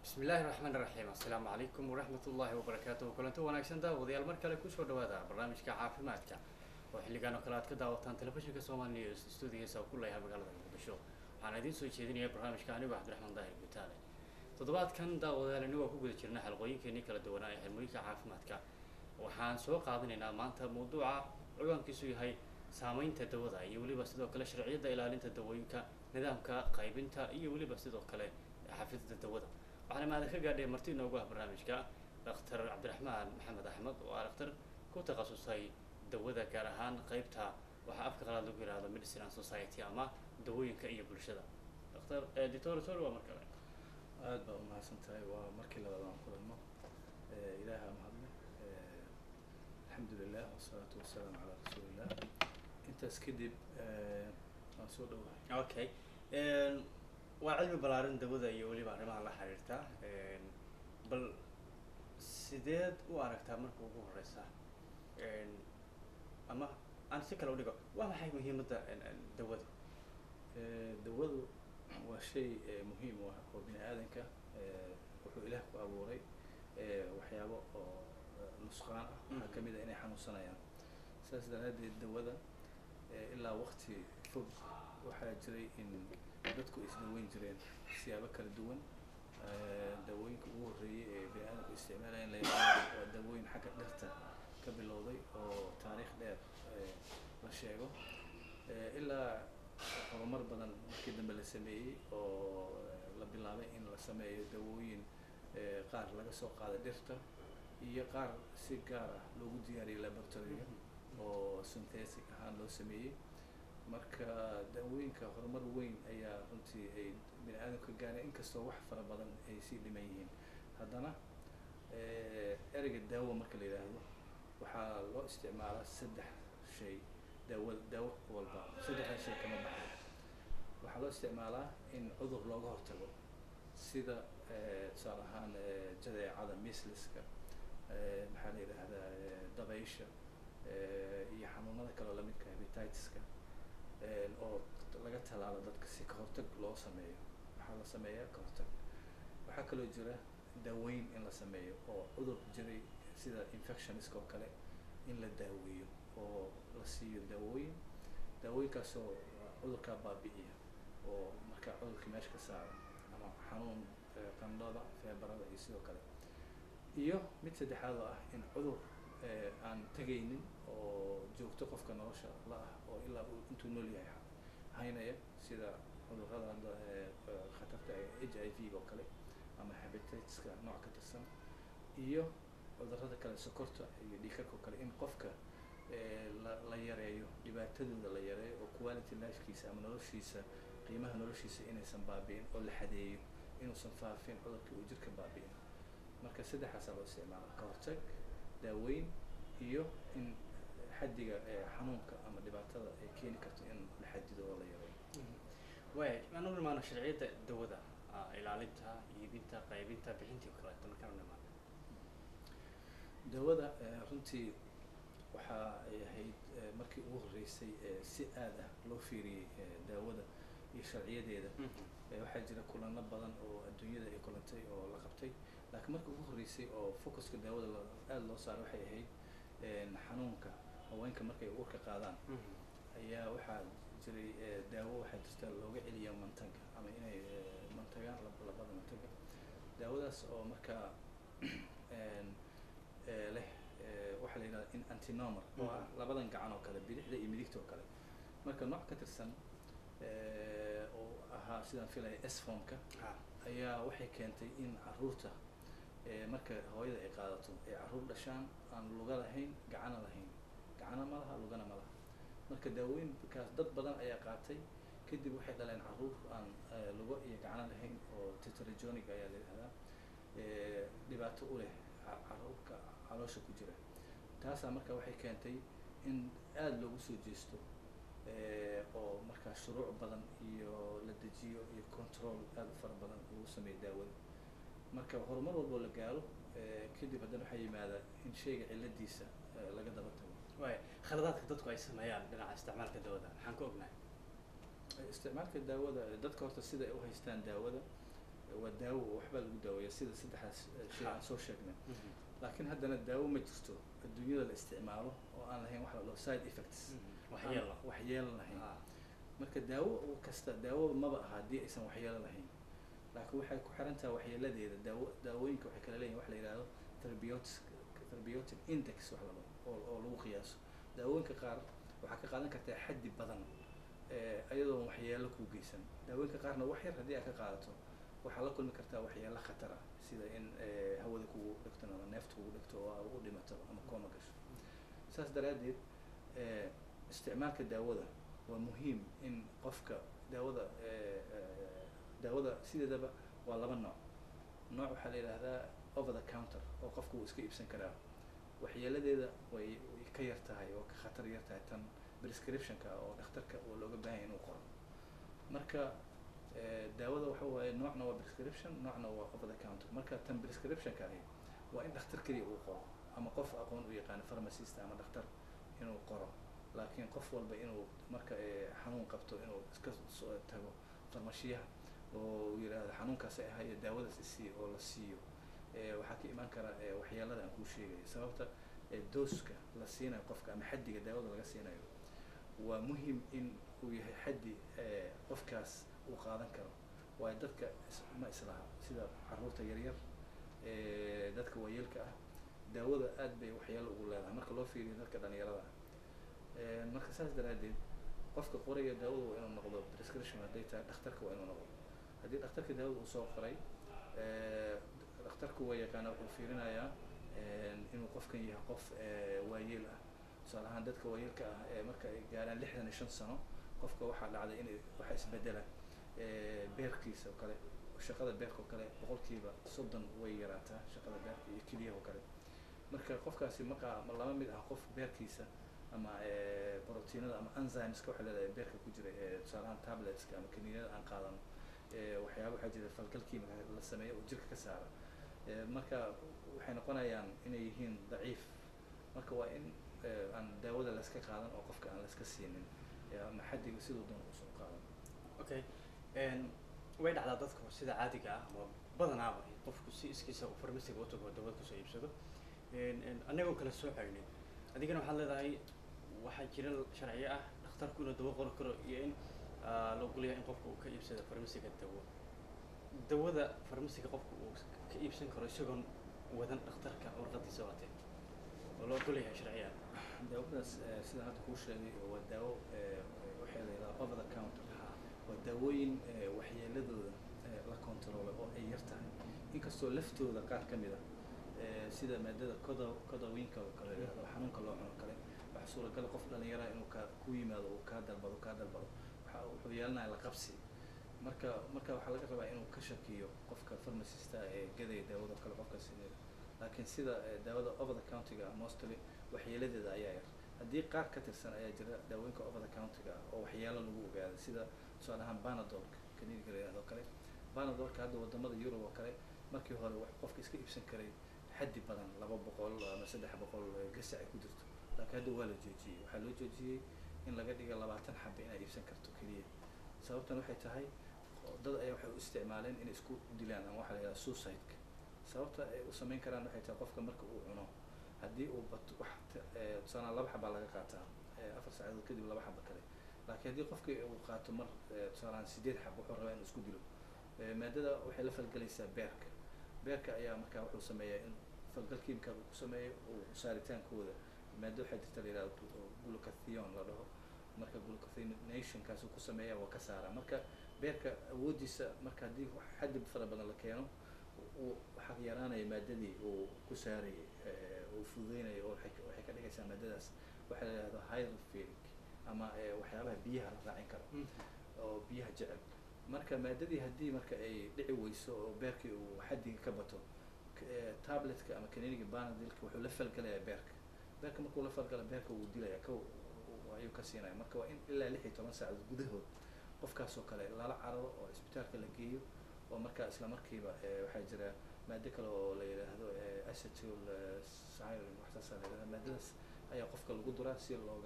bismi illaahi raxmaan raxiim assalaamu calaykum waraxmat ullaahi wabarakaatuhu kulanti wanaagsan daawadayaal mar kale kusoo dhawaada barnaamijka caafimaadka oo xilligan oo kale aad ka daawataan telefishinka somali news stuudigiisa oo ku leeyahay magaalada muqdisho waxaan idiin soo jeedinaya barnaamijka anigo cabdiraxmaan daahir gutaale toddobaadkan daawadayaal inagoo ku guda jirna xalqooyinkeenii kala duwanaa ee xirmooyinka caafimaadka waxaan soo qaadanaynaa maanta mawduuca ciwaankiisu yahay saameynta dawada iyo weliba sidoo kale sharciyadda ilaalinta dawooyinka nidaamka qaybinta iyo weliba sidoo kale xafidda dawada waxaana maadan ka gaadhay marti inoogu ah barnaamijka daktar cabdiraxmaan maxamed axmed oo ah daktar ku takhasusay dawada gaar ahaan qeybta waxaa afka qalaad lagu yihahdo medicine and society ama dawooyinka iyo bulshada daktar editor sor waa mar kale aada baa umahadsan tahay waa markii labaad aan kulanno ilaaha mahadle alxamdu lilah wasalaatu wasalaamu calaa rasuulillah intaas kadib waan soo dhawahay okay waa cilmi ballaarin dawada iyo weliba arrimaha la xiriirta bal sideed u aragtaa marka ugu horeysa ama aan si kale udhigo waa maxay muhiimadda dawada dawadu waa shay muhiim u ah oo bini aadanka wuxuu ilaah ku abuuray waxyaabo oo nusqaan ah waxaa kamid a inay xanuunsanayaan saas daraadeed dawada ilaa wakti fog waxaa jiray in dadku isdaweyn jireen siyaabo kala duwan dawooyinka ugu horreeyay ee bini aadamku isticmaalayan la yaqaano waa dawooyin xagga dhirta ka bilowday oo taariikh dheer la sheego ilaa horumar badan markii dambe la sameeyey oo la bilaabay in la sameeyo dawooyin qaar laga soo qaaday dhirta iyo qaar si gaar ah loogu diyaariyay laboratoryga oo synthetic ahaan loo sameeyey marka dawooyinka horumar weyn ayaa runtii ay bini aadamka gaareen inkastoo wax fara badan ay sii dhiman yihiin haddana ereyga daawo marka la yidhaahdo waxaa loo isticmaalaa saddex shay daawo daawo walba saddexda shay kama baxdo waxaa loo isticmaalaa in cudur looga hortago sida tusaale ahaan jadeecada misliska maxaa la yidhaahdaa dabaysha iyo xanuunada kaleo lamidka hepatitiska oo laga talaalo dadka si kahortag loo sameeyo waxaa la sameeyaa kahortag waxaa kaloo jira daaweyn in la sameeyo oo cudur jiray sida infectioniska oo kale in la daaweeyo oo la siiyo daawooyin daawooyinkaasoo cudurkaa baabi'iya oo markaa cudurka meesha ka saara ama xanuun qandhada feebarada iyo sidoo kale iyo mid saddexaad oo ah in cudur aan tegaynin oo joogto qofka nolosha la ah oo ilaa uu intuu nool yahay haynaya sida cudurrada hadda khatarta h i v oo kale ama habitatiska nooc ka tirsan iyo cudurrada kale sokorta iyo dhiikarka oo kale in qofka la la yareeyo dhibaatadooda la yareeyo oo quality lifekiisa ama noloshiisa qiimaha noloshiisa inaysan baabi'in oo la xadeeyo inuusan faafin cudurka uu jirka baabi'in marka saddexaasaa loo isticmaala ka hortag daaweyn iyo in xaddiga xanuunka ama dhibaatada ay keeni karto in la xadido oo la yareeyo way aan u imaano sharciyadda dawada ilaalinta iibinta qaybinta bixintii o kaleeto markaan u imaano dawada runtii waxa ay ahayd markii ugu horreysay si aad ah loo fiiriyey daawada iyo sharciyadeeda waxaa jira kulano badan oo adduunyada ay kulantay oo la qabtay laakiin markii ugu horreysay oo focuska daawada aada loo saaray waxay ahayd xanuunka haweenka markay uurka qaadaan ayaa waxaa jiray daawo waxaa jirta looga celiya mantaga ama inay mantagaan labada mantaga daawadaas oo markaa leh waxaa la yidhahda in antinomar oo ah labadan gacan oo kale bidixda iyo midigta oo kale marka nooc ka tirsan oo ahaa sidaan filaya sfomka ayaa waxay keentay in caruurta marka hooyada ay qaadato ay carruur dhashaan aan luga lahayn gacana lahayn gacana ma laha lugana ma laha marka daawooyinkaas dad badan ayaa qaatay kadib waxay dhaleen carruur aan lugo iyo gacano lahayn oo tetrajonic ayaa la yidhahdaa dhibaato u leh carruurka caloosha ku jira taasaa marka waxay keentay in aada loogu soo jeesto oo markaa shuruuc badan iyo la dejiyo iyo control aada u fara badan lagu sameeyo daawada marka horumar walboo la gaaro kadib haddana waxaa yimaada in shayga ciladiisa laga daba tago way khaladaadka dadku ay sameeyaan dhinaca isticmaalka dawada maxaan ka ognahay isticmaalka daawada dadka horta sida ay u haystaan daawada waa daawo oo waxbaa lagu daaweeya sida saddexdaas eh, shay aan Ha. soo sheegnay Mhm. laakiin haddana daawo ma jirto adduunyada la isticmaalo oo aan lahayn wax la dhaho side effects Mhm. aan waxyeelo waxyeelo lahayn Ah. marka daawo kasta daawo maba aha haddii aysan waxyeelo lahayn laakiin waxay ku xiran tahay waxyeeladeeda daawo daawooyinka waxay kala leeyihin wax la yidhahdo therapeutic therapeutic index wax la dhaho oo oo lagu qiyaaso daawooyinka qaar waxaa ka qaadan kartaa xaddi badan eh, ayadoon waxyeelo kuu geysan daawooyinka qaarna wax yar haddii aad ka qaadato waxaa la kulmi kartaa waxyeelo khatar ah sida in eh, hawada kugu dhegto ama neefta kugu dhegto oo aad u dhimato ama kooma gasho saas daraaddeed eh, isticmaalka daawada waa muhiim in qofka daawada eh, eh, daawada sideedaba waa laba nooc nooc waxaa la yidhaahdaa over the counter oo qofku uu iska iibsan karaa waxyeeladeeda way way ka yar tahay oo ka khatar yar tahay tan prescriptionka oo dhakhtarka oo looga baahan yahay inuu qoro marka eh, daawada waxa waaye noocna waa prescription noocna waa over the counter marka tan prescriptionka ahi waa in dhakhtar keliya uu qoro ama qof aqoon u yaqaano pharmacist ama dhakhtar inuu qoro laakiin qof walba inuu marka eh, xanuun qabto inuu iska soo tago farmashiyaha oo uu yidhaahdo xanuunkaas ay ahayo daawadaas isii oo la siiyo eh, waxaa ka imaan kara eh, waxyeelada aan kuu sheegayo sababta eh, dooska la siinayo qofka ama xaddiga daawada laga siinayo waa muhim in uu yahay xaddi eh, qofkaas uu qaadan karo waayo dadka is- ma islaha sida caruurta yaryar eh, dadka waayeelka ah daawada aad bay waxyeelo ugu leedahay marka loo fiiriyo dadka dhalinyarada ah Eh, marka saas daraaddeed qofka qoraya daawada waa inuu noqdo prescription hadday tahay dhakhtarka waa inuu noqdo haddii dhakhtarka daawada uu soo qoray eh, dhakhtarku waa yaqaana wuxuu fiirinayaa eh, inuu qofkan yahay qof eh, waayeel ah tusaale ahaan dadka waayeelka ah ee marka ay gaaraan lixdan iyo shan sano qofka waxaa dhacday in waxa isbedela eh, beerkiisa oo kale shaqada beerka oo kale boqolkiiba soddon way yaraataa shaqada beerka iyo keliyaha oo kale marka qofkaasi maqa ma lama mid ah qof beerkiisa ama eh, borotiinada ama enzymeska waxaa leedahay beerka ku jira ee tusaale ahaan tabletska ama kaniiniyada aan qaadano eh, waxyaaba waxaa jira falgal kiimika la sameeyo oo jirka ka saara Eh, marka waxay noqonayaan inay yihiin daciif marka waa in eh, aan daawada layska qaadan oo qofka aan layska siinin eh, ama xaddiga siduu doon usoo qaadan okay n way dhacdaa dadku sida caadiga ah ama badanaaba qofku si iskiisa uu farmasiga u tago dawad kusoo iibsado n n annagoo kala soocaynin adigana waxaad leedahay waxaa jira sharciyo ah dhakhtarku inuu dawo qori karo iyo in ah, la ogolyahay in qofku uu ka iibsado farmasiga dawo dawada farmasiga qofku uu ka iibsan karo isagoon wadan dhakhtarka warqadiisa watee oo la ogolyahay sharciya daawadaas eh, sida hadda kuu sheegay waa daawo eh, waxaa la yidhaha over the counter waa daawooyin eh, waxyeeladooda eh, la controlo oo ay yar tahay inkastoo laftooda qaar ka mid a eh, sida maadada coda codawinka oo kale yidhahdo xanuunka loo cuno kale waxaa suuragal qof dhalinyara inuu ka ku yimaado uu kaa dalbado kaa dalbado waxa wuxuu yeelanaya la qabsi marka marka waxaa laga rabaa inuu ka shakiyo qofka pharmacista ee gadaya daawada oo kale qofkaas inuu- laakiin sida eh, daawada over the countiga mostly waxyeeladeeda ayaa yar haddii qaar ka tirsan ayaa jira daawooyinka over the countiga ah oo waxyeelo lagu ogaado sida tusaale ahaan banadolka kaniiniga la yidhahdo kale banadolka hadda wadamada yurub oo kale markii hore wax qofka iska iibsan karay xaddi badan laba boqol ama saddex boqol eh, gasac ay ku jirto laakiin hadda waa la joojiyey waxaa loo joojiyey in laga dhiga labaatan xabe inaad iibsan karto keliya sababtan waxay tahay dad ayaa waxay u isticmaaleen inay isku dilaan ama waxaa la yidhaha suicide-ka sababta ay u samayn karaan waxay tahay qofka marka uu cuno haddii uu bato wax t- eh, tusaale laba xabaa laga qaataa eh, afar saacadood kadib laba xaba kale laakiin haddii qofki uu qaato mar eh, tusaalehaan sideed xab wuxuu rabaa inuu isku dilo Eh, maadada waxay la falgelaysaa beerka beerka ayaa markaa wuxuu sameeyaa in falgal kiimika uu ku sameeyo uu saaritaankooda maado waxaa jirta la yidhahdo glu- glutathione la dhaho marka glucathionationkaasuu ku sameeya waa ka saaraa marka beerka awooddiisa marka haddii wax xaddi fara badan la keeno uu waxaa yaraanaya maadadii uu ku saarayay eh, uu fududeynaya oo waxay ka- waxay ka dhigaysaa maadadaas waxaa la yidhahdo hydrophilic ama eh, waxyaabaha biyaha la raacin karo oo biyaha jecel marka maadadii haddii marka ay dhici weyso oo beerkii uu xaddiga ka bato k- eh, tabletka ama kaniiniga banadilka wuxuu la falgalayaa beerka beerka markuu la falgala beerka wuu dilaya ka ayuu ka siinaya marka waa in ilaa lix iyo toban saacadood gudahood qofkaas oo kale lala cararo oo isbitaalka la geeyo oo markaa isla markiiba eh, waxaa jira maado kale oo la yidhaahdo eh, acetyl eh, sarin waxsaasaa la yidhahda maadadaas ayaa qofka lagu duraa si looga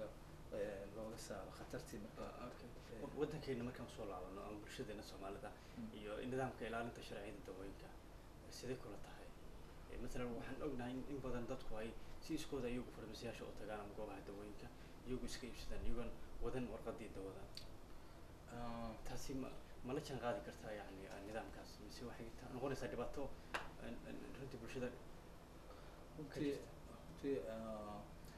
eh, looga saaro khatartii marka Ah, okay. Eh. Wa- waddankeena markaan soo laabano ama bulshadeena soomaalida Mm. iyo nidaamka ilaalinta sharciyada dawooyinka sidee kula tahay Eh, masalan waxaan ognahay in in badan dadku ay si iskooda iyagu farmasiyaasha u tagaan ama goobaha dawooyinka iyagu iska iibsadaan iyagoon wadan warqadii dawada Ah, taasi ma ma la jaan qaadi kartaa yani ah, nidaamkaas mise waxay ta- noqonaysaa dhibaato eh, eh, runtii bulshada runtii runtii ah,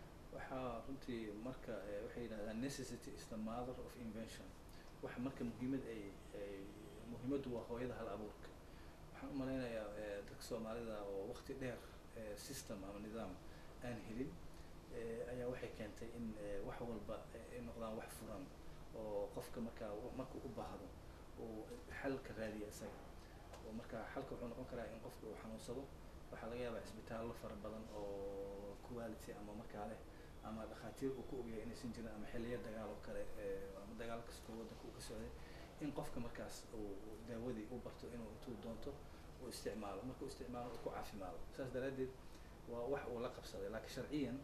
waxaa runtii marka eh, waxay yidhahdaan necessity is the mother of invention waxa marka muhiimad ay ay muhiimaddu waa hooyada hal abuurka waxaan u malaynayaa eh, dadka soomaalida oo waqti dheer eh, system ama nidaam aan helin eh, ayaa waxay keentay in eh, wax walba ay noqdaan wax furan oo qofka markaa u- marka u baahdo uu xalka raadiya isaga oo marka xalka wuxuu noqon karaa in qofka uu xanuunsado waxaa laga yaabaa isbitaallo fara badan oo quality ama markaa leh ama dhakhaatiir uu ku ogyahay inaysan jirin ama xilliyo dagaal oo kale eh, ama dagaal kastoo waddanka uu ka socday in qofka markaas uu uu daawadii u barto inuu intuu doonto uu isticmaalo markuu isticmaalo uu ku caafimaado saas daraaddeed waa wax uu la qabsaday laakiin sharciyan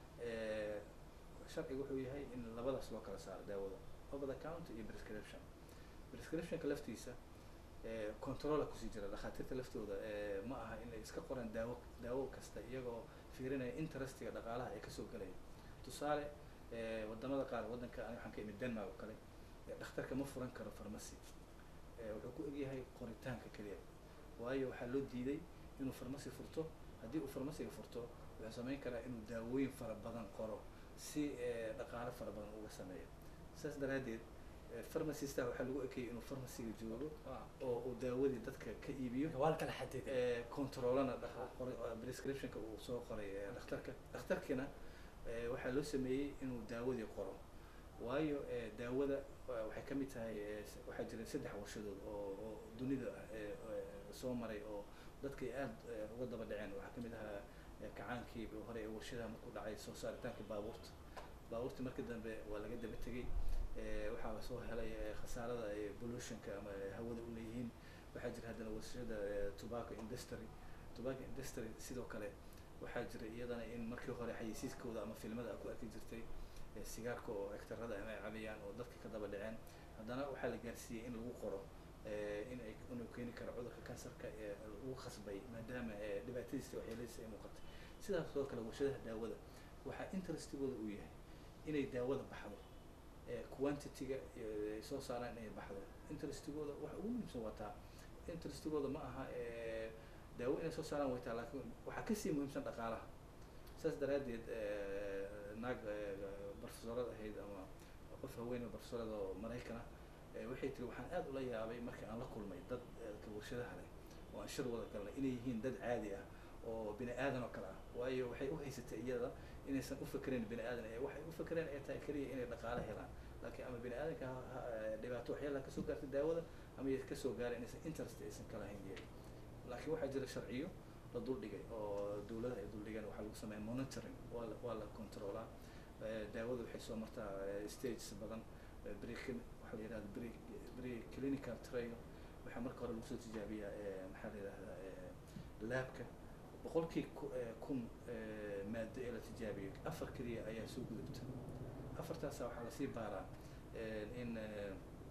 eh, sharciga wuxuu yahay in labadaas loo kala saaro daawada over the counter iyo prescription prescriptionka laftiisa eh, controla kusii jira dhakhaatiirta laftooda eh, ma aha inay iska qoraan daawo daawo kasta iyagoo fiirinaya interestiga dhaqaalaha ee kasoo gelaya tusaale eh, wadamada qaar waddanka ani waxaan ka imid denmark oo kale eh, dhakhtarka ma furan karo pharmacy eh, wuxuu ku egyahay qoritaanka keliya waayo waxaa loo diiday inuu pharmacy furto haddii uu pharmacyga furto wuxuu samayn karaa inuu daawooyin fara badan qoro si eh, dhaqaale fara badan uga sameeyo saas daraaddeed eh, pharmacista waxaa lagu ekeeyay inuu pharmacyga joogo oo uu daawadii dadka ka iibiyo waa la kala xadiday eh, controlana dhaq- qoray- oo prescriptionka uu soo qoray eh, dhakhtarka dhakhtarkina eh, waxaa loo sameeyey inuu daawadii qoro waayo eh, daawada wa- waxay ka mid tahay eh, s- waxaa jira saddex warshadood oo oo dunida eh, eh, soo maray oo dadkay aad eh, uga daba dhaceen waxaa ka mid ahaa eh, kacaankii hore ee warshadaha markuu dhacay soo saaritaanka baabuurta baabuurta markii dambe waa laga daba tegey eh, waxaa la soo helay eh, khasaarada ay pollutionka ama eh, hawada u leeyihiin waxaa jira haddana warshada eh, tobacco industry tobacco industry sidoo kale waxaa jira iyadana in markii hore xayeysiiskooda ama filmada aad ku arki jirtay eh, sigaarka oo ektarada ama ay cabayaan oo dadka ka daba dhaceen haddana waxaa la gaarsiiyey in lagu qoro eh, in ay inuu keeni karo cudurka kansarka ee lagu khasbay maadaama eh, dhibaatadiisa waxyeeladiisa ay muuqatay sidaas oo kale warshadaha daawada waxaa interestigooda uu yahay inay daawada baxdo eh, quantity-ga eh, ay soo saaraan inay baxdo interestigooda waxa ugu muhiimsan waa taa interestigooda ma aha eh, daawo inay soo saaraan way taa laakiin waxaa kasii muhiimsan dhaqaalaha saas daraaddeed eh, naag eh, barofesorad ahayd ama qof haweeney barofesorad oo maraykan ah eh, waxay tiri waxaan aad ula yaabay markii aan la kulmay dad eh, ka warshadaha leh oo aan shir wada galnay inay yihiin dad caadi ah oo bini aadan oo kale ah waayo waxay u haysatay iyada inaysan u fakerin bini aadan ee waxay u fakereen ay tahay keliya inay dhaqaale helaan laakiin ama bini aadanka ha- ha- eh, dhibaato waxyaalaha kasoo gaartay daawada ama ay kasoo gaareen inaysan interest aysan ka lahayn iyaga laakiin waxaa jira sharciyo la duldhigay oo dawladaha ay duldhigeen waxaa lagu sameeya monitoring waa la waa la controlaa Eh, daawada waxay soo martaa eh, stages badan eh, pre waxaa la yidhahda pre pre clinical trial waxaa marka hore lagu soo tijaabiyaa eh, maxaa la yidhahdaa eh, laabka boqolkii ku- eh, kun eh, maado ee la tijaabiyo afar keliya ayaa soo gudubta afartaasa waxaa lasii baaraa eh, in eh,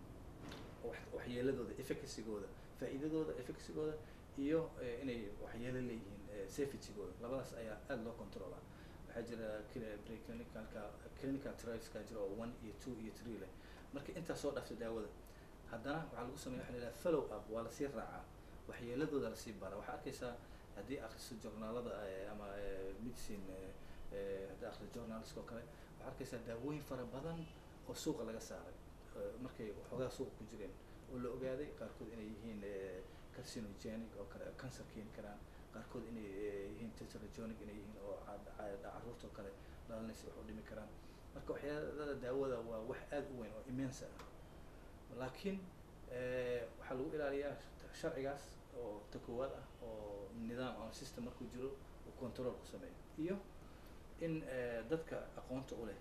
wax- waxyeeladooda efficacygooda faa'iidadooda efficacygooda iyo eh, inay waxyeelo leeyihiin eh, safetygooda labadaas ayaa aada loo controlaa waxaa jira cl- preclinicalka clinical trialska jira oo one iyo two iyo three leh marka intaas soo dhaafta daawada haddana waxaa lagu sameya waxa la yidhaha follow up waa lasii raacaa waxyeeladooda lasii baara waxaa arkaysaa haddii akhriso journaalada eh, ama eh, medicine eh, eh, haddii akhriso journalska oo kale waxaa arkaysaa daawooyin fara badan oo suuqa laga saaray eh, markay waxoogaa suuqa ku jireen oo la ogaaday qaarkood inay yihiin eh, carcinogenic oo kale cancer keeni karaan qaarkood inay eh, yihiin tetragonic inay yihiin oo ca- ca- caruurta oo kale dhalanaysa wax u dhimi karaan marka waxyaalada daawada waa wax aad u weyn oo immense ah laakiin eh, waxaa lagu ilaaliyaa sharcigaas oo ta koowaad ah oo nidaam ama system markuu jiro uu control ku sameeyo iyo in eh, dadka aqoonta u leh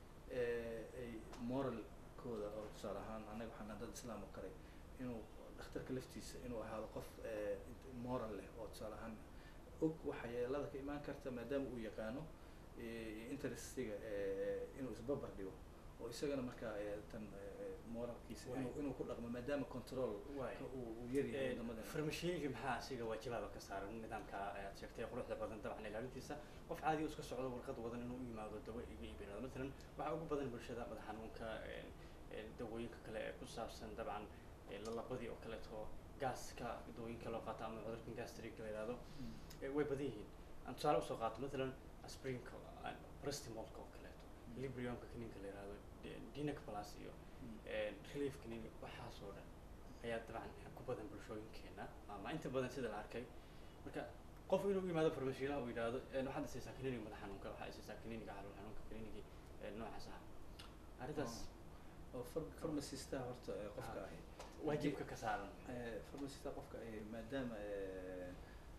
eh, ay moralkooda oo tusaale ahaan annaga waxaan nahay dad islaam oo kale inuu dhakhtarka laftiisa inuu ahaado qof eh, moral leh oo tusaale ahaan og waxyeelada ka imaan karta maadaama uu yaqaano eh, interestiga eh, inuu isbabar dhigo oo isagana markaa eh, tan eh, moralkiisa Waay. inuu inuu ku dhaqmo maadaama control Waay. ka uu uu yaryahay wadamadan farmashiyeynka maxaa asiga waajibaada ka saaran nidaamka ayaad sheegtay quruxda badan dabcan ilaalintiisa qof caadi oo iska socdo warqad wadan inuu u yimaado dawo iga iibinado matalan waxaa ugu badan bulshada madax xanuunka een, een, dawooyinka kale ee ku saabsan dabcan ee lalabadii oo kaleeto gaaska dawooyinka loo qaato ama cudurkan gastric la yihahdo Mm. ee way badan yihiin aan tusaale usoo qaato matalan asprinka prestimolka oo kaleeto Mm. libriumka kaniinka la yihahdo D- dinac plus iyo Mm. relief kaniin waxaas oo dhan ayaa dabcan ku badan bulshooyinkeena ama inta badan sida la arkay marka qof inuu u yimaado farmashiilaha uu yidhaahdo "Een, waxaad isiisaa kaniiniga madax xanuunka waxaad isiisaa kaniiniga calool xanuunka kaniinigii een, noocaas ah arrintaas oo far- pharmacista horta eh, qofka Ah. ahi waajibka ka saaran Eh, pharmacista qofka ahi maadaama eh,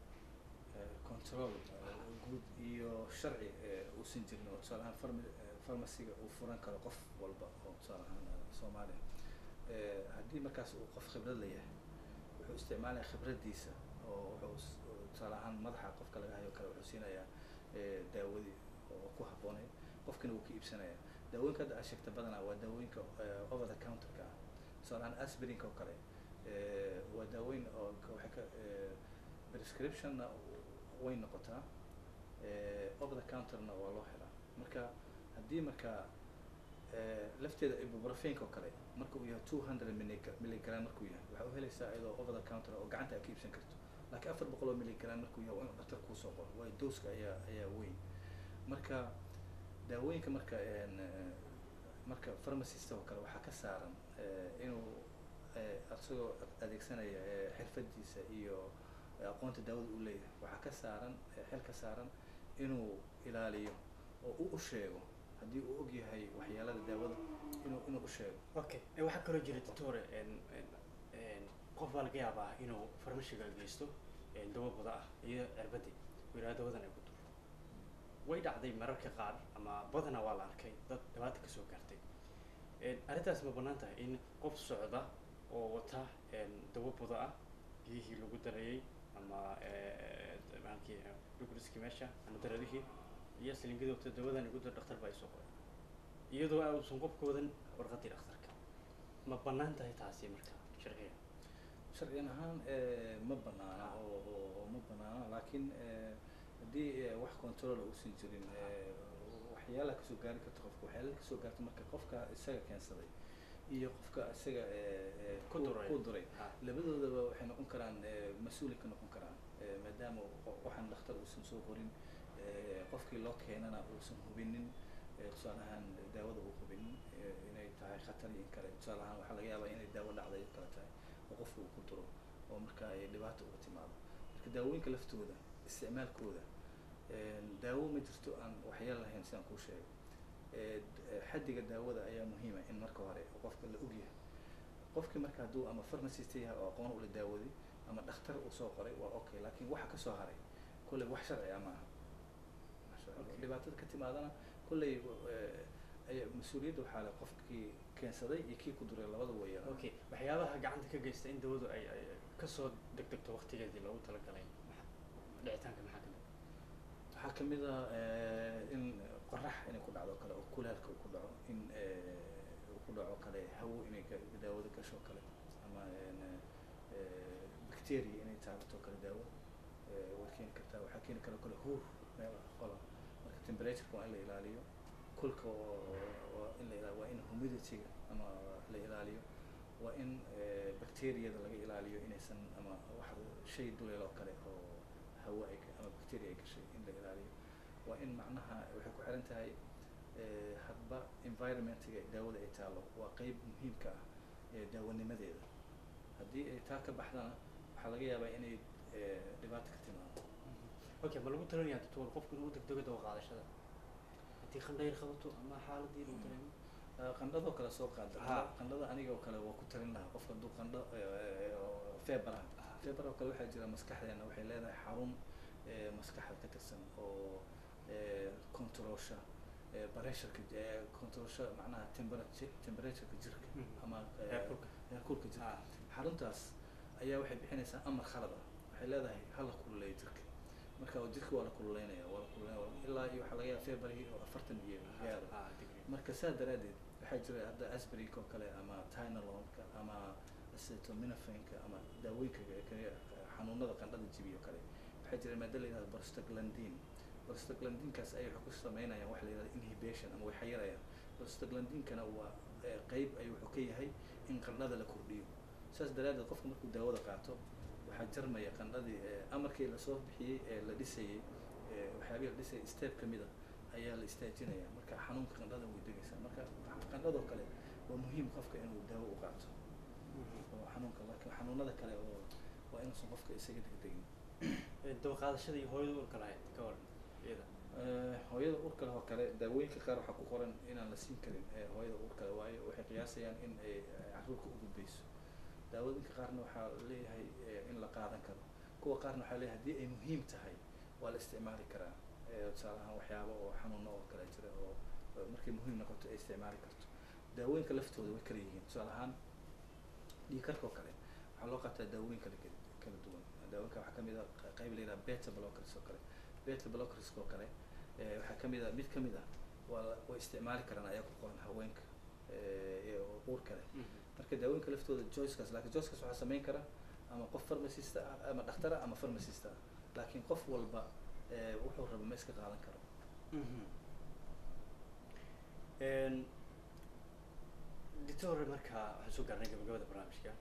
eh, control eh, guud iyo sharci eh, uusan jirin oo tusaale ahaan farma- eh, pharmaciga uu furan karo qof walba oo tusaale ahaan eh, soomaaliya Eh, haddii markaas uu qof khibrad leeyahay wuxuu isticmaalaya khibraddiisa oo wuxuu s- oo tusaale ahaan madaxa qofka laga hayo kale wuxuu siinayaa eh, daawadii oo ku habboonayd qofkina wuu ka iibsanaya daawooyinka hadda aad sheegta badanaa waa daawooyinka eh, over the counterka ah tusaale ahaan aspirinka oo kale eh, waa daaweyn oo ka- waxay ka eh, prescriptionna way noqotaa eh, over the counterna waa loo helaa marka haddii marka eh, lafteeda ibuprofenka oo kale marka uu yahay two hundred milligram markuu yahay waxaa u helaysaa iyadoo over the counter oo gacanta aad ka iibsan karto laakiin afar boqol oo milligram markuu yahay waa inuu dhaktar kuusoo qoro waayo dooska ayaa ayaa weyn marka daawooyinka marka een, eh, marka pharmacist oo kale waxaa ka saaran eh, inuu eh, asagoo adeegsanaya eh, xirfadiisa iyo eh, aqoonta daawada uu leeyahay waxaa ka saaran eh, xil ka saaran inuu ilaaliyo oo uu u sheego haddii uu og yahay waxyaalada daawada inuu inuu u sheego okay ee waxaa kaloo jira doctore een, een, een, qof baa laga yaabaa inuu farmashiga geysto een, dawo buda ah iyo cirbadii uu yidhahdo dawadan ay ku duro way dhacday mararka qaar ama badanaa waa la arkay dad dhibaata kasoo gaartay Een, arrintaas ma bannaan tahay in qof socda oo wata een, dawo buda ah biyihii lagu darayey ama maankii dhugriskii meesha ama daradihii iyo silingadii wata dawadan igu dar dhakhtar baa isoo qoray iyadoo uusan qofka wadan warqadii dhakhtarka ma bannaan tahay taasi marka sharciga sharciyan ahaan eh, ma banaana oo oo- oo ma banaana laakiin eh, haddii eh, wax control uusan jirin eh, waxyaalaha kasoo gaari karta qofka waxyaalaha kasoo gaarta marka qofka isaga keensaday iyo qofka isaga eh, eh, Ku duray. ku duray Ha. labadoodaba waxay noqon karaan eh, mas-uuli ka noqon karaan eh, maadaama qo- waxaan dhakhtar uusan soo qorin eh, qofkii loo keenana uusan hubinin eh, tusaale ahaan daawada uu hubinin eh, inay tahay khatar iyo in kale tusaale ahaan waxaa laga yaabaa inay daawo dhacday oo kale tahay oo qofka uu ku duro oo marka ay dhibaato uga timaado marka daawooyinka laftooda isticmaalkooda eh, daawo ma jirto aan waxyaal lahayn sidaan kuu sheegay Eh, d- eh, xaddiga daawada ayaa muhiima in marka hore qofka la ogyahay qofkii marka hadduu ama pharmacist yahay oo aqoon ula daawaday ama dhakhtar uu soo qoray waa okay laakiin waxa kasoo haray kolley wax sharci ah maaha Masha Allah. Okay. dhibaatada ka timaadana kolley eh, ayaa mas-uuliyadda waxaa le qofkii keensaday iyo kii ku duray labadaba way yeelan okay waxyaabaha gacanta ka geysta in dawadu ay ay kasoo degdegto waqtigeedii loogu talagalay maxa- dhicitaanka maxaa ka mid waxaa kamid ah eh, in qorax inay ku dhacdo kale oo kuleelka uu ku dhaco in eh, uu ku dhaco kale hawo inay ga- daawada gasho kale ama en, eh, bacteria inay taabato kale daawo eh, way keeni kartaa waxaa keeni kara kale huur meel qola marka temperatureka waa in la ilaaliyo kulka oo- oo- waa in la ilaaliyo waa in humidityga ama la ilaaliyo waa in eh, bacteriyada laga ilaaliyo inaysan ama wax shay duleel oo kale oo hawo ay ka- ama bacteria ay gashay in la ilaaliyo waa in macnaha waxay ku xiran tahay eh, hadba environmentiga daawada ay taalo waa qeyb muhiimka ah ee daawanimadeeda haddii ay taa ka baxdana waxaa laga yaabaa inay eh, dhibaato ka timaado okay ma lagu talinayaa doctor qofku inuu u degdego dawo qaadashada haddii qandhayr qabato ama xaaladii lagu dareemo Ah, qandhadoo kale soo qaada Ha. qandhada aniga oo kale waa ku talin lahaa qofka hadduu qandho eh, oo feebar ah Ha. feebar oo kale waxaa jira maskaxdeena waxay leedahay xarun eh, maskaxda ka tirsan oo eh, controlsha eh, pressureka eh, controlsha macnaha temperature temperatureka jirka Mhm. ama eh, Heerkulka. heerkulka jirka Ah. xaruntaas ayaa waxay bixinaysaa amar khalad ah waxay leedahay hala kululeeyo jirka marka jirka waa la kululeynaya waa la kululeynaya ilaa iyo waxaa laga yaaba feebarigii oo afartan iyo gaaro Ah, degree. marka saa daraaddeed waxay waxaa jira hadda asbrinka oo kale ama tynolonka ama acetaminophenka ama daawooyinka kale xanuunada qandhada jibiyo o kale waxaa jira maada la yihahdo prostaglandin prostaglandinkaas ay waxay ku sameynayaan waxa la yihahdo inhibition ama way xayirayaan prostaglandinkana waa qeyb ay wuxuu ka yahay in qandhada la kordhiyo saas daraaddeed qofka markuu daawada qaato waxaa jarmaya qandhadii amarkii lasoo bixiyey ee la dhisayey waxyaabihii la dhisayay step kamid a ayaa la istaajinaya marka xanuunka qandhada way degaysaa marka qandhadoo kale waa muhiim qofka inuu daawo u qaato oo xanuunka laakiin xanuunada kale oo waa inuusan qofka isaga degdegin dawa qaadashada iyo hooyada urka lahayd ka waran iyada hooyada urka leh oo kale daawooyinka qaar waxaa ku qoran inaan la siin karin hooyada urka leh waayo waxay qiyaasayaan in ay caruurka u gudbayso daawadinka qaarna waxaa leeyahay in la qaadan karo kuwa qaarna waxaa leeyahay haddii ay muhiim tahay waa la isticmaali karaa tusaale ahaan waxyaaba oo xanuuno oo kale jira oo markay muhiim noqoto ay isticmaali karto daawooyinka laftooda way kala yihiin tusaale ahaan dhiikarka oo kale waxaa loo qaataa daawooyin kala kala duwan daawooyinka waxaa kamid a qayb la yidhaha beta blockers oo kale beta blockers oo kale waxaa kamid a mid kamid ah waa way isticmaali karaan ayaa ku qoran haweenka uurka leh marka daawooyinka laftooda joycekaas lakin joycekaas waxaa sameyn kara ama qof pharmacista ah ama dhaktara ama pharmacista ah laakiin qof walba wuxuu raba ma iska qaadan karo doctor marka waxaan soo gaarnay gabagabada barnaamijka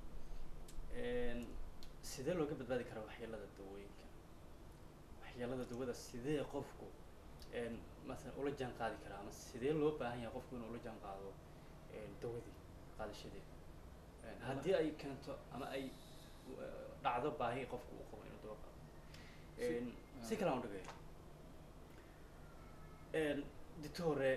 sidee looga badbaadi karaa waxyeelada dawooyinka waxyeelada dawada sidee qofku masalan ula jaan qaadi karaa ama sidee loo baahan yahay qofku inuu ula jaan qaado dawadii qaadashadeeda haddii ay keento ama ay dhacdo baahi qofku uu qabo inuu dawo qaado si kale aan dhigay ditore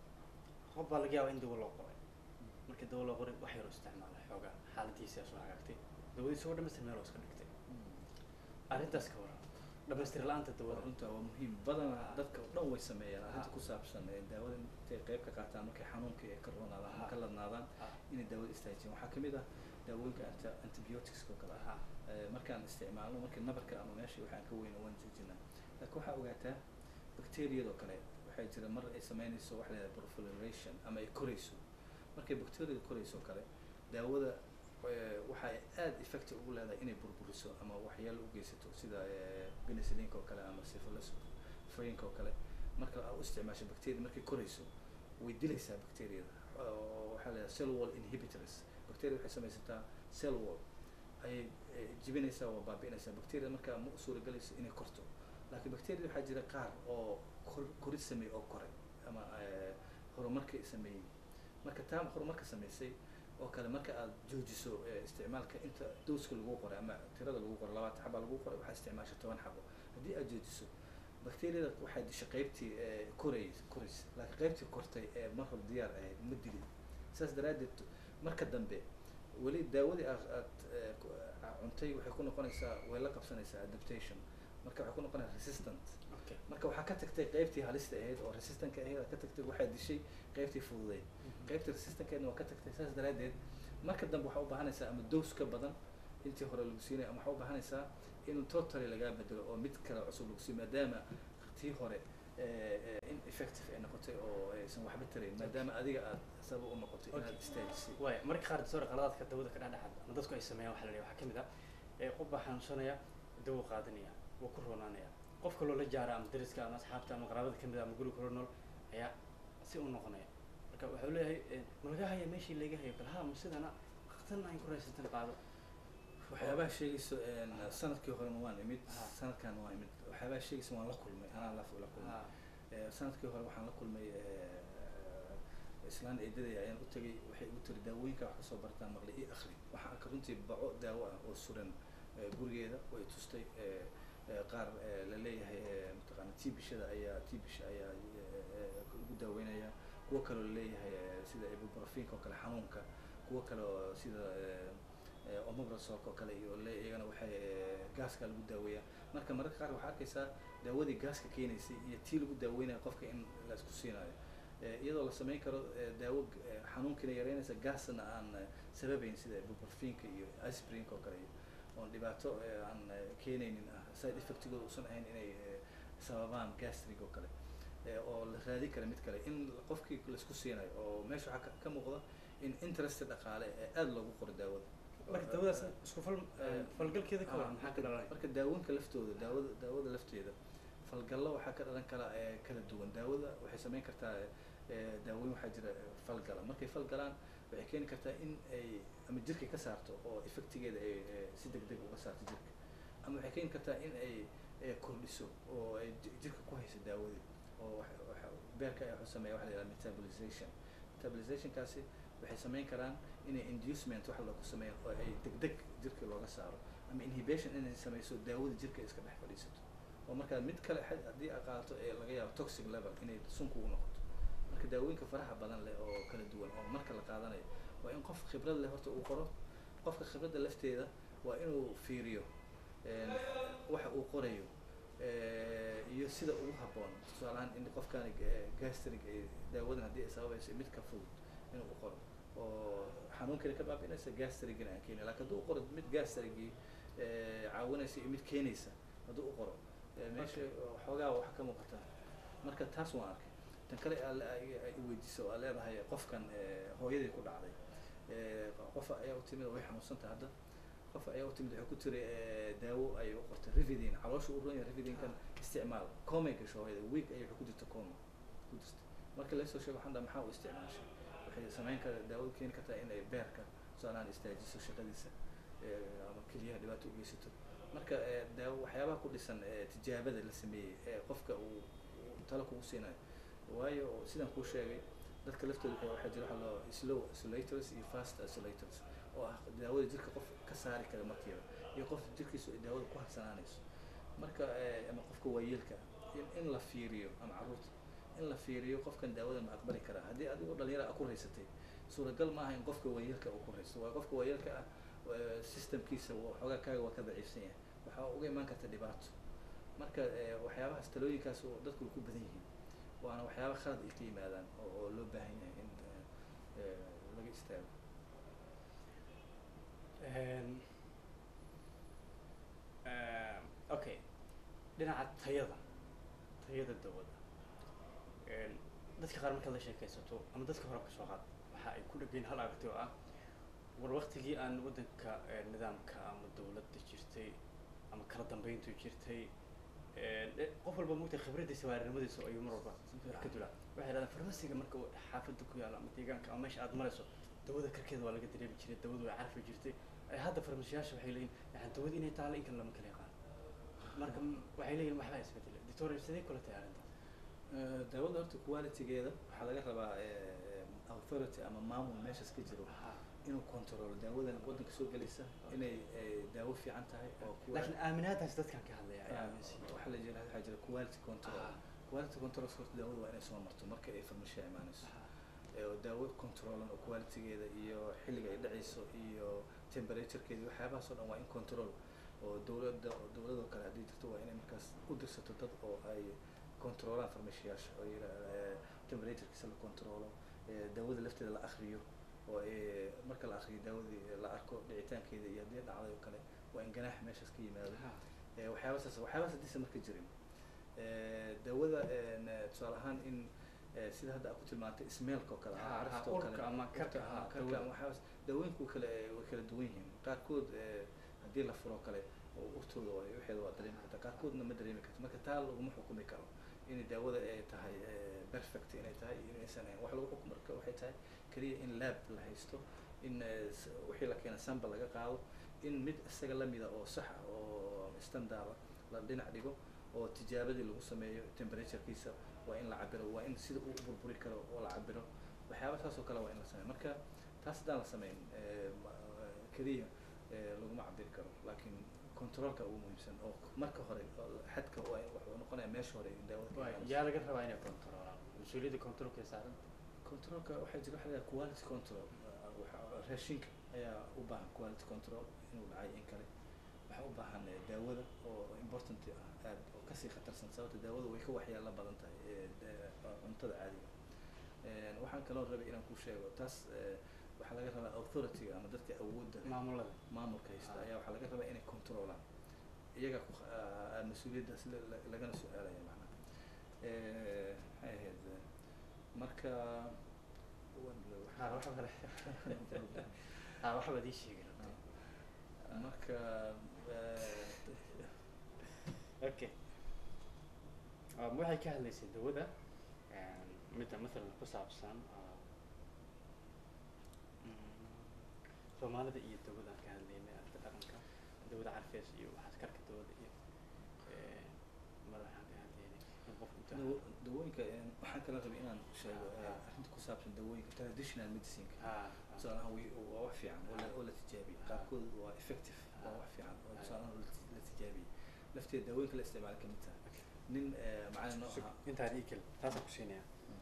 qof baa laga yaaba in dawo loo qoray markii dawo loo qoray wax yaroo isticmaala xoogaa xaaladiisa soo hagaagtay dawadii isagoo dhamastir meel oo iska dhigtay arrintaas ka waran dhamaystir la-aanta dawada runta waa muhiim badanaa dadka o dhan way sameeyaan arrinta ku saabsan daawada intay qayb ka qaataan markay xanuunka ee ka roonaadaan ama ka ladnaadaan inay daawada istaajiyaan waxaa kamid ah daawooyinka anta antibioticska oo kale ah markaan isticmaalno markii nabarka ama meesha waxaan ka weyno waan joojinaa laakiin waxaa ogaataa bacteriyadoo kale waxaa jira mar ay sameynayso waxa la yidhaha proliferation ama ay korayso markay bacteriyada korayso oo kale daawada waxay aada effect ugu leedahay inay burburiso ama waxyaalo u geysato sida penicillinka oo kale ama syphilis frainka oo kale marka aa u isticmaasho bacteria markay korayso way dilaysaa bacteriyada waxaa la yidhaha cell wall inhibitors bacteria waxay samaysataa cell wall ayay jibinaysaa waa baabi'inaysaa bacteria markaa ma u suuragelayso inay korto laakiin bacteria waxaa jira qaar oo kor korid sameey oo koray ama horumarka sameeyey marka taa horumarka sameysay oo kale marka aad joojiso isticmaalka inta dowska lagu qoray ama tirada lagu qoray labaatan xaba lagu qoray waxaa isticmaasha toban xabo haddii aad joojiso bacteriyada waxay dishay qaybtii koray korays laakiin qaybtii kortay ee mar hor diyaar ahayd ma dilin saas daraaddeed marka dambe weli daawadii aad aad cuntay waxay ku noqonaysaa way la qabsanaysaa adaptation marka waxay ku noqonaysaa resistant marka waxaa ka tagtay qaybtii halista ahayd oo resistantka ahayd aad ka tagtay waxaa dishay qaybtii fududeyd qaybtii resistankeedna waa ka tagtay saas daraaddeed marka dambe waxaa u baahanaysaa ama dos ka badan intii hore lagu siinaya ama waxaa u baahanaysaa in totally lagaa bedelo oo mid kale cusub lagu siiyo maadaama tii hore in effective ay noqotay oo aysan waxba tarayn maadaama adiga aad sabab u noqotay inaad istaajisay waaya marka qaar doctor qaladaadka dawada ka dhexdhexaad ama dadku ay sameeyaan waxa la leeyahay waxaa kamid ah qof baa xanuunsanaya dawo qaadanaya wuu ku roonaanaya qof kaloo la jaara ama dariska ama asxaabta ama qaraabada kamid ah ama guriga kula nool ayaa si u noqonaya marka wuxuu leeyahay ma laga haya meeshii laga hayo kale ha ma sidana waqtan aan ku raysatan qaado waxyaabaha sheegayso sanadkii horena waan imid sanadkan waan imid waxyaabaha sheegayso waan la kulmay anaa la la kulmay sanadkii hore waxaan la kulmay islaan eedadaya ayaan u tagay waxay igu tiri daawooyinka wax kasoo bartaan maqli io akri waxaan arka runtii baco daawo ah oo suran gurigeeda way tustay qaar la leeyahay mataqaana tibishada ayaa tibisha ayaa lagu daaweynaya kuwo kaloo laleeyahay sida ibuprofinka oo kale xanuunka kuwo kale oo sida omograsok oo kale iyo le iyagana waxay gaaska lagu daaweeyaa marka mararka qaar waxaa arkaysaa daawadii gaaska keenaysay iyo tii lagu daaweynaya qofka in la isku siinayo iyadoo la sameyn karo daawo xanuunkiina yareynaysa gaasna aan sababeyn sida ibuprofinka iyo isprinka oo kale oon dhibaato aan keenaynin ah side effectigooda usan ahayn inay sababaan gastrig oo kale eh, oo la raadi kara mid kale in qofkii laisku siinayo oo meesha waxaa ka- ka muuqda in interest dhaqaale ee aada loogu qoro daawada marka dawadaas isku fal Eh, falgalkeeda ka Ah, waran maxaa ka dhalanaya marka daawooyinka laftooda daawada daawada lafteeda falgallo waxaa ka dhalan kala ee kala duwan daawada waxay samayn kartaa ee, daawooyin waxaa jira ee, falgala markay falgalaan waxay keeni kartaa in ay ama jirka ka saarto oo effectigeeda ay ee, si deg deg uga saarto jirka ama waxay keeni kartaa in ay ee, kordhiso oo ay ji- jirka ku hayso daawadii oo waxa- waxa- beerka ay wuxuu sameeya waxa la yidhaha metabolization metabolizationkaasi waxay samayn karaan inay inducement waxa lagu sameeyo oo ay deg deg jirka looga saaro ama inhibition inay samayso daawada jirka iska dhex fadhiisato oo markaa mid kale had- haddii aad qaadato ee laga yaabo toxic level inay sun kugu noqoto marka daawooyinka faraha badan leh oo kala duwan oo marka la qaadanayo waa in qof khibrad leh horta uu qoro qofka khibradda lafteeda waa inuu fiiriyo een, waxa uu qorayo eh, iyo sida ugu habboon tusaalahaan in qofkaani ga- gastric ay daawadan haddii ay sababayso mid ka fudud inuu u qoro oo xanuunkana ka baabi'inaysa gastrigina aan keenin laakiin hadduu u qoro mid gastrigii eh, caawinaysa iyo mid keenaysa hadduu u qoro eh, meesha xoogaa wax ka muuqata marka taas waan arkay tan kale aa le- ay ay weydiiso oo aa leedahay qofkan eh, hooyadii ku dhacday eh, qof ayaa u timid oo way xanuunsantahay hadda qof ayaa u timid waxay ku tiri eh, daawo ayay u qortay rividin caloosha u roon yahay rividinkan isticmaal comay gasho hooyada week ayay waxay ku jirta coma ku jirta marka laysoo sheego waxaan dhaha maxaa u isticmaashay waxay samayn kara daawadu keeni kartaa in ay beerka tusaalahaan istaajiso shaqadiisa eh, ama keliyaha dhibaato u geysato marka eh, daawo waxyaabaha ku dhisan eh, tijaabada la sameeyey ee qofka uu uu talo kugu siinayo waayo sidaan kuu sheegay dadka laftooda waxaa- waxaa jira waxa loo slow isolators iyo fast isolators oo ah daawada jirka qof ka saari kara markiiba iyo qof jirkiisu ay daawada ku harsanaanayso marka eh, ama qofka waayeelka in, in la fiiriyo ama carruurta in la fiiriyo qofkan daawada ma aqbali karaa haddii adigoo dhalinyara a ku raysatay suuragal maaha in qofka waayeelka uu ku raysto waa qofka waayeelka ah eh, systemkiisa wa- xoogaa kaaga waa ka daciifsan yahay waxaa uga imaan karta dhibaato marka eh, waxyaabahaas talooyinkaas oo dadku way ku badan yihiin waana waxyaaba khalad ay ka yimaadaan oo oo loo baahan yahay in eh, eh, laga istaago Een, eh, okay dhinaca tayada tayada dawada Een, dadka qaar markaad la sheekaysato ama dadka hore kasoo qaad waxa ay ku dhegeen hal aragti oo ah war waktigii aan waddanka eh, nidaamka ama dawladda jirtay ama kala dambeyntu jirtay een, eh, qof walba mugtay khibraddiisa waarinimadiisa ayuu mar walba ka dulaa waxay dhahdaan farmasiga marka uu xaafadda ku yaalo ama deegaanka ama meesha aad marayso dawada karkeeda waa laga dareemi jiray dawadu way carfi jirtay ay hadda farmashiyaasha waxay leeyihin yani dawada inay taalo in kale lama kala yaqaan marka m- waxay leeyihin waxbaa isbedelay doctor sidee kula tahay arrintaas Eh, daawada horta qualitygeeda waxaa laga rabaa eh, authority ama maamul meeshaas ka jiro inuu controlo daawadan waddanka soo gelaysa inay eh, daawo fiican tahay oo kuwa- laakiin aaminaadaas dadkan ka hadlaya ay Ah, aaminsan yihiin. waxaa la jira waxaa jira quality control Ah. quality control horta daawada waa inay soo marto marka ay farmashiya imaanayso Ah, ee oo daawo controlan oo qualitygeeda iyo xilliga ay dhacayso iyo temperaturekeeda iyo waxyaabahaas oo dhan waa in control oo dawladda dawladoo kale haddii jirto waa inay markaas u dirsato dad oo ay controlaan farmashiyaasha oo yira eh, temperaturekiisa la controlo eh, daawada lafteeda la akriyo oo eh, marka la akriyo daawadii la arko dhicitaankeeda iyo haddii dhacday oo kale waa in ganaax meeshaas ka yimaado ah, Eh, waxyaabahaas waxyaabahaas haddiisa marka jirin Eh, daawada een, eh, tusaale ahaan in eh, sida hadda aad ku tilmaantay ismeelka oo kale Ha, ah, ha, carafta oo urka kale ama urka karka, ama ha, karka dawada. ama waxyaabahaas daawooyinku kale eh, way kala duwan yihiin qaarkood eh, haddii la furo kale oo urtooda waa waxeeda waa dareemi karta qaarkoodna ma dareemi karto marka taa laguma xukumi karo inay daawada ay tahay eh, perfect inay tahay iyo inaysan ahayn wax lagu xukum marka waxay tahay keliya in lab la haysto in eh, s- wixii la keena sample laga qaado in mid isaga lamida oo sax ah oo standard ah la dhinac dhigo oo tijaabadii lagu sameeyo temperaturekiisa waa in la cabiro waa in sida uu u burburi karo oo la cabiro waxyaaba saas oo kale waa in la sameeyo marka taas haddaan la sameyn eh, ma- eh, keliya eh, laguma cabiri karo laakiin controlka ugu muhiimsan oo marka hore oo xadka waa in wuxuu noqonaya meesha hore in daawada ka waay, imaanayso. yaa laga rabaa inay controlaan mas-uuliyadda controlka ee saaran controlka waxaa jira waxa la yidhaha quality control uh, waxa- raashinka ayaa u baahan quality control inuu dhacay in kale waxaa u baahan eh, daawada oo important ah aad oo kasii khatarsan sababta daawada way ka waxyaalo badan tahay eh, da- cuntada caadiga Eh, waxaan kaloo rabay inaan ku sheego taas eh, waxaa laga rabaa authority ama dadka awoodda leh, maamulada maamulka haysta Ah. ayaa waxaa laga rabaa inay controlaan iyaga ku ah, mas-uuliyaddaas la- la- lagana su-aalaya macnaha Eh, maxay ahayd marka ha waxba kale ha waxbaad ii sheegi marka okay um, waxay ka hadlaysay dawada midda mathalan ku saabsan uh, mm, soomaalida iyo dawadaan ka hadlaynay arta dhaqanka dawada carfees iyo waxaas karka dawada iyo eh, mar waxaan ka hadlaynay in qof inta dawo- dawooyinka een, waxaan kala rabay inaan sheego Ah, eh, ah. arrinta ku saabsan dawooyinka traditional medicineka ha tusaalahaan way- waa wax fiican oo la- oo la tijaabiyey Ah. qaarkood waa effective waa Ah. wax fiican oo Ah. tusaalahaan la ti- la tijaabiyey lafteeda dawooyinka la isticmaala ka mid tahay nin eh, macalin noo ahaa intaan ii kel taasaan ku siinaya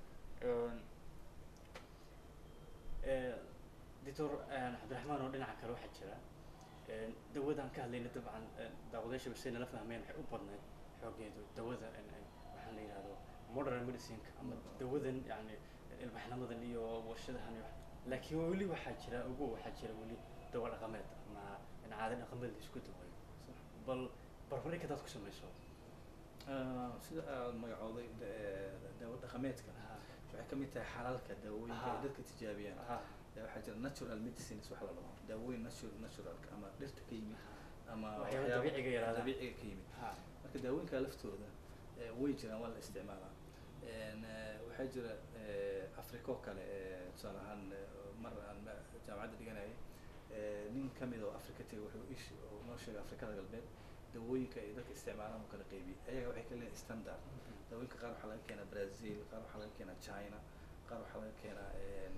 doctor cabdiraxmaan oo dhinaca kale waxaa jira een, dawadaan ka hadlayna dabcan een, daawadayaasha base nala fahmeen waxay u badnayd xoogeedu dawada een, een, waxaa la yidhahdo modern medicineka ama Mm. dawadan yani ilbaxnamadan iyo warshadahan iyo wax laakiin weli waxaa jira ugu waxaa jira weli dawa dhaqameed ama in caada dhaqameed la isku dawayo bal barbardhig hadaad ku samayso Ah, sida aad magacooday da- eh, daawo dhaqameedka Ha. waxay ka mid tahay xalaalka daawooyinka ay Ah. dadka tijaabiyaan Ha. Eh, waxaa jira natural medicines waxa la dhaho daawooyin natural naturalka ama dhirta ka yimid ama Waxyaabo waxyaabo dabiiciga yaraada. dabiiciga ka yimid Ha. marka daawooyinka laftooda eh, way jiraan waa la isticmaalaa En, eh, waxaa jira eh, africa oo kale eh, tusaale ahaan eh, mar aan ma- jaamacadda dhiganayay eh, nin ka mid oo africa tegay wuxuu ish oo noo sheegay afrikada galbeed dawooyinka ay dadka isticmaalaan oo kala qaybiyey ayaga waxay ka leeyihin standard dawooyinka qaar waxaa laga keenaa brazil qaar waxaa laga keenaa china qaar waxaa laga keenaa en,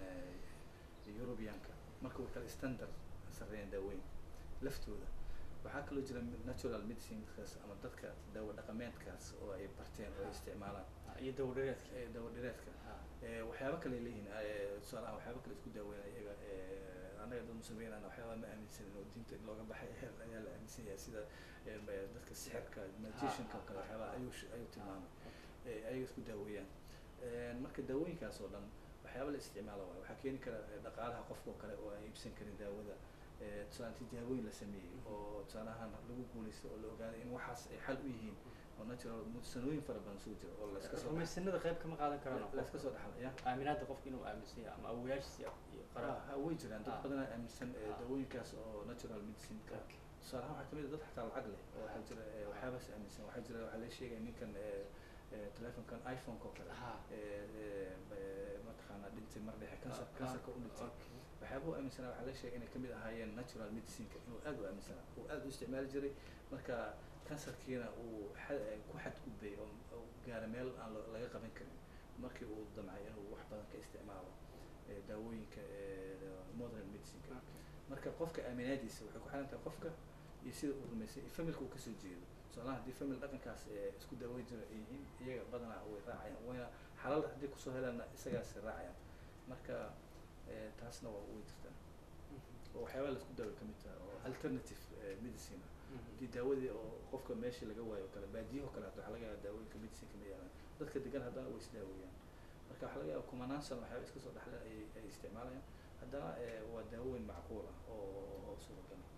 eh, europeanka marka way kala standard sarreeyaan daawooyinka laftooda waxaa kaloo jira natural medicinekaas ama dadka daawo dhaqameedkaas oo ay barteen oo ay isticmaalaan iyo dawo dhareedka Eh, daawo dhireedka Ha. Eh, waxyaabo kale ay leeyihiin eh, tusaale ahaan waxyaabo kale isku daaweynaya iyaga eh, annaga dad muslimiinana waxyaaba ma aaminsanin oo diinta in looga baxay ayaa- ayaa la aaminsan yahay sida eh, ma- dadka sixirka magicianka oo kale waxyaaba ayuu sh- ayuu tilmaamay eh, ayaga isku daaweeyaan En, marka daawooyinkaas oo dhan waxyaaba la isticmaalo waayo waxaa keeni kara eh, dhaqaalaha qofka oo kale oo aan iibsan karin daawada Eh, tusaale tijaabooyin la sameeyey oo tusaale ahaan lagu guulaysto oo la ogaaday in waxaas ay xal u yihiin oo natural sanooyin fara badan soo jira oo la iska soo rumaysanada qayb kama qaadan karaan la iska soo dhaxlaya aaminaada qofka inuu aaminsan yahay ama awoyaashiisa iyo qaraa ha way jiraan dad Ah. badanaa aaminsan eh, Ah. dawooyinkaas oo natural medicineka tusaale ahaan waxaa kamid a dad xataa lacag leh oo waxaa jira eh, waxyaabaas aaminsan waxaa jira waxaa la sheegaya ninkan eh, eh, telefonkan iphoneka oo kale Ha. eh, eh, eh, mataqaanaa dhintay mar dhexe kansar kansarka u dhintay waxyaaba u aaminsanaa waxaa la sheegay inay kamid ahaayeen natural medicineka inuu aad u aaminsanaa uu aad u isticmaali jiray marka kansarkiina uu xa- eh, ku xadgudbay oo oo gaara meel aan lo- laga qaban karin markii uu damcay inuu wax badan ka isticmaalo eh, daawooyinka eh, modern medicineka marka qofka aaminaadiisa waxay ku xiran tahay qofka iyo sida uu rumaysay iyo familka uu kasoo jeedo tusaalaha haddii famil dhaqankaas ee isku daaweyn jira ay yihiin iyaga badanaa way raacayaan wayna xalal haddii kusoo helaanna isagaas raacayaan marka eh, taasna waa way jirtaa oo waxyaabaa la isku daaway kamid tahay oo alternative eh, medicine ah haddii daawadii oo qofka meeshii laga waayo o kale baadiyaho kale hata waxaa laga yaaba daawooyinka medicine kama yaalaan dadka degan haddana way isdaaweeyaan marka waxaa laga yaaba kumanaan sano waxyaaba iska soo dhexle ay ay isticmaalayaan haddana eh, waa daawooyin macquul ah oo oo suuragal ah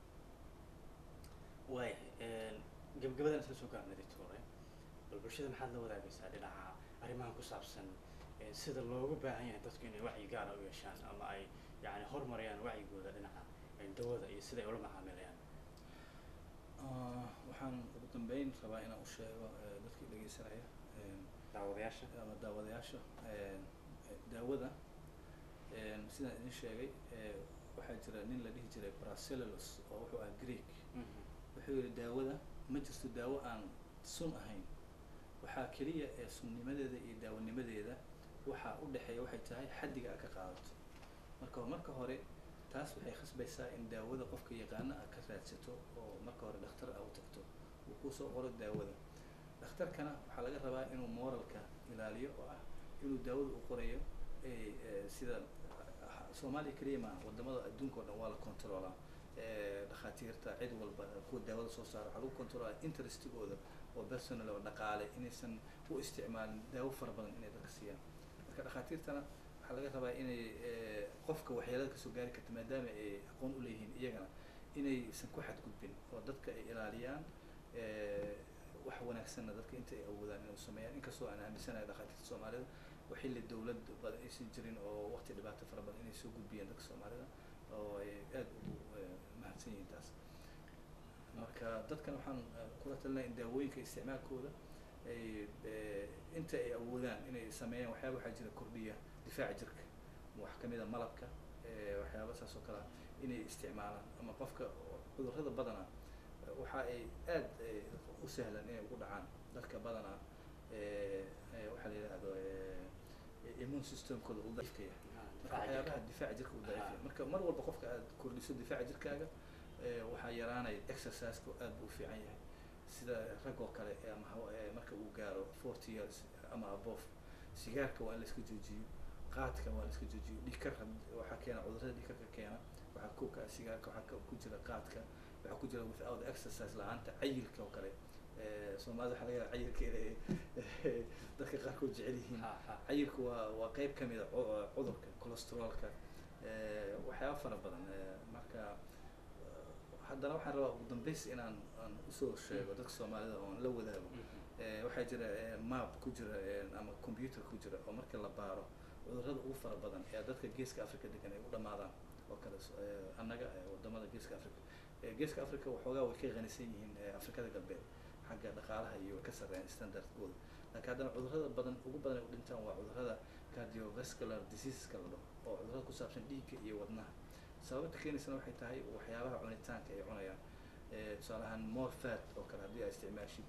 waayahay gabagabadan isla soo gaarnay doctore bal bulshada maxaad la wadaagaysaa dhinaca arrimahan ku saabsan eh, sida loogu baahan yahay dadku inay wacyi gaara u yeeshaan ama ay yani horumariyaan wacyigooda dhinaca eh, dawada iyo sida ay ula macaamilayaan Ah, waxaan ugu dambeyn rabaa inaan u sheego eh, dadkii dhegeysanaya em, daawadayaasha ama daawadayaasha em, eh, daawada em, sidaan idin sheegay eh, waxaa jira nin la dhihi jiray bracellus oo wuxuu ahaa greek wuxuu yihi daawada ma jirto daawo aan sun ahayn waxaa keliya ee sunnimadeeda iyo daawanimadeeda waxaa u dhexeeya waxay tahay xaddiga aad ka qaadato marka marka hore taas waxay khasbaysaa in daawada qofka yaqaana aad ka raadsato oo marka hore dhakhtar aad u tagto uu kusoo qoro daawada dhakhtarkana waxaa laga rabaa inuu moralka ilaaliyo oo ah inuu daawada u qorayo eh, eh, sida ah, soomaaliya keliya maaha wadamada adduunka oo dhan waa la controlaa eh, dhakhaatiirta cid walba kuwa daawada soo saara waxaa lagu controlaa interestigooda oo personal oo dhaqaale inaysan u isticmaalin daawo fara badan inay dadka siiyaan marka dhakhaatiirtana waxaa laga rabaa inay eh, qofka waxyeelada kasoo gaari karta maadaama ay aqoon u leeyihiin iyagana inaysan ku xadgudbin oo dadka ay ilaaliyaan eh, wax wanaagsanna dadka inta ay awoodaan inay u sameeyaan inkastoo aan aaminsanahay dhakhaatiirta soomaalida oo xilli dowlad badan aysan jirin oo waqti dhibaato fara badan inay soo gudbiyeen dadka soomaalida oo ay aada ugu mahadsan yihiin taas marka dadkan waxaan kula talinaya in daawooyinka isticmaalkooda ay inta ay awoodaan inay sameeyaan waxyaaba waxaa jira kordhiya difaaca jirka wax kamid a malabka waxyaaba saas oo kale ah inay isticmaalaan ama qofka cudurrada badana waxa ay aad u sahlan inay ugu dhacaan dadka badana waxaa la yidhahdo immune systemkooda uu daciifka yahay marka waxyaabaha difaaca jirka uu daciif yahay marka mar walba qofka aad kordhiso difaaca jirkaaga waxaa yaraanaya exerciseka aad buu u fiican yahay sida rag oo kale ama marka uu gaaro forty years ama above sigaarka waa in la iska joojiyo qaadka waa la iska joojiyo dhiikar waxaa keena cudurrada dhiikarka keena waxaa kuka sigaarka waxaa ku jira qaadka waxaa ku jira without exercise la-aanta cayilka oo kale soomaalida waxaa laga yaaba cayilka inay dadka qaarkood jecel yihiin cayilka waa waa qeyb kamid a cudurka cholesterolka waxyaaba fara badan marka haddana waxaan rabaa ugu dambeys inaan aan usoo sheego dadka soomaalida oon la wadaago waxaa jira map ku jira ama computer ku jira oo marka la baaro cudurrada ugu fara badan ee dadka geeska africa degan ay u dhamaadaan oo kale annaga wadamada geeska africa geeska africa waxoogaa way ka qanisan yihiin afrikada galbeed xagga dhaqaalaha iyo way ka sarreeyaan standardkooda laakiin haddana cudurrada badan ugu badan ay u dhintaan waa cudurrada cardiovascular diseaseska la dhaho oo cudurrada ku saabsan dhiigga iyo wadnaha sababta keenaysana waxay tahay waxyaabaha cunitaanka ay cunayaan tusaale ahaan more fat oo kale haddii aa isticmaashid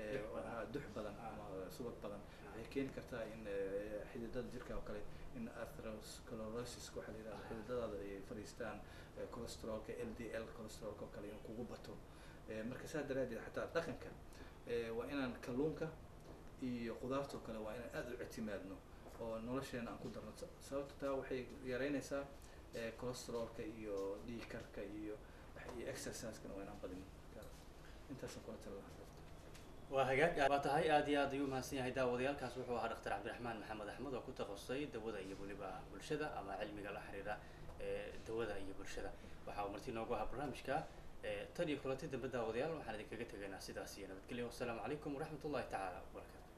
dux badan ama subag badan waxay keeni kartaa in xididada jirka oo kale in atherosclerosis waxaa la yidhahda xididadaada ay fadhiistaan cholesterolka l d l cholesterolka oo kale inuu kugu bato marka saa daraadeed xataa dhaqanka waa inaan kalluunka iyo qudaarta oo kale waa inaan aada u ictimaadno oo nolosheena aan ku darno sababta taa waxay yareynaysaa cholesterolka iyo dhiikarka iyo iyo exerciseskana waa inaan badin intaasaan kula tala lahaa waa hagaag waa tahay aad iyo aad ayuu umahadsan yahay daawadayaalkaas wuxuu ahaa dhaktar cabdiraxmaan maxamed axmed oo ku takhasusay dawada iyo weliba bulshada ama cilmiga la xiriira dawada iyo bulshada waxa uu marti noogu ahaa barnaamijka tan iyo kulanti dambe daawadayaal waxaan idinkaga tegaynaa sidaas iyo nabadgelyo wassalaamu calaykum waraxmat ullahi tacaala wabarakatu